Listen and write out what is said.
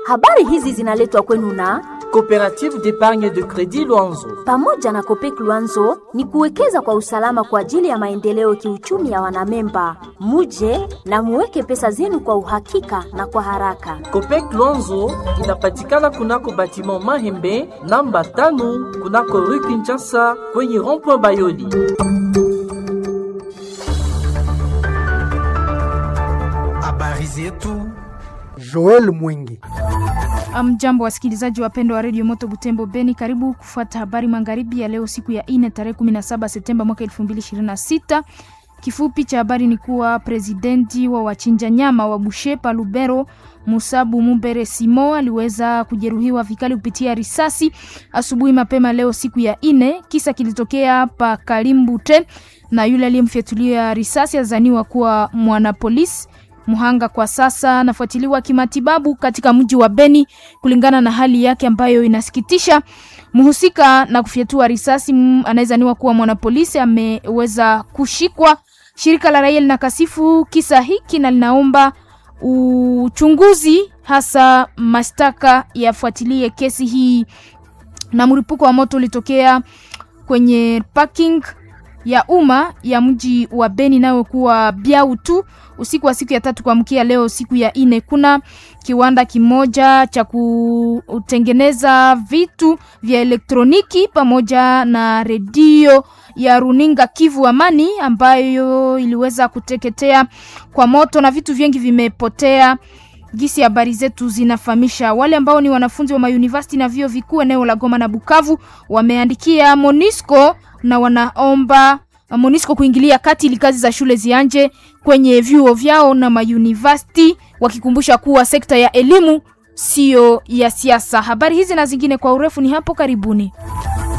Habari hizi zinaletwa kwenu na Coopérative d'épargne de crédit Luanzo. pamoja na Kopek Luanzo ni kuwekeza kwa usalama kwa ajili ya maendeleo kiuchumi ya wanamemba. Muje na muweke pesa zenu kwa uhakika na kwa haraka. Copec Luanzo inapatikana kunako batiment Mahembe namba tano kunako rue Kinshasa kwenye rond-point Bayoli. Habari zetu Joel Mwingi. Mjambo wasikilizaji wapendwa wa redio Moto Butembo Beni, karibu kufuata habari magharibi ya leo, siku ya ine tarehe 17 Septemba mwaka 2026. Kifupi cha habari ni kuwa presidenti wa wachinja nyama wa Bushepa Lubero Musabu Mumbere Simo aliweza kujeruhiwa vikali kupitia risasi asubuhi mapema leo siku ya ine. Kisa kilitokea pa Kalimbute na yule aliyemfyatulia risasi azaniwa kuwa mwanapolisi Mhanga kwa sasa anafuatiliwa kimatibabu katika mji wa Beni kulingana na hali yake ambayo inasikitisha. Mhusika na kufyatua risasi mm, anayezaniwa kuwa mwanapolisi ameweza kushikwa. Shirika la raia linakasifu kisa hiki na linaomba uchunguzi, hasa mashtaka yafuatilie kesi hii. Na mlipuko wa moto ulitokea kwenye parking ya umma ya mji wa Beni inayokuwa Biau tu usiku wa siku ya tatu kuamkia leo siku ya ine. Kuna kiwanda kimoja cha kutengeneza vitu vya elektroniki pamoja na redio ya runinga Kivu Amani ambayo iliweza kuteketea kwa moto na vitu vingi vimepotea. Gisi habari zetu zinafahamisha wale ambao ni wanafunzi wa mayunivasiti na vyuo vikuu eneo la Goma na Bukavu wameandikia Monisco na wanaomba Monisco kuingilia kati ili kazi za shule zianje kwenye vyuo vyao na mayunivasiti, wakikumbusha kuwa sekta ya elimu siyo ya siasa. Habari hizi na zingine kwa urefu ni hapo karibuni.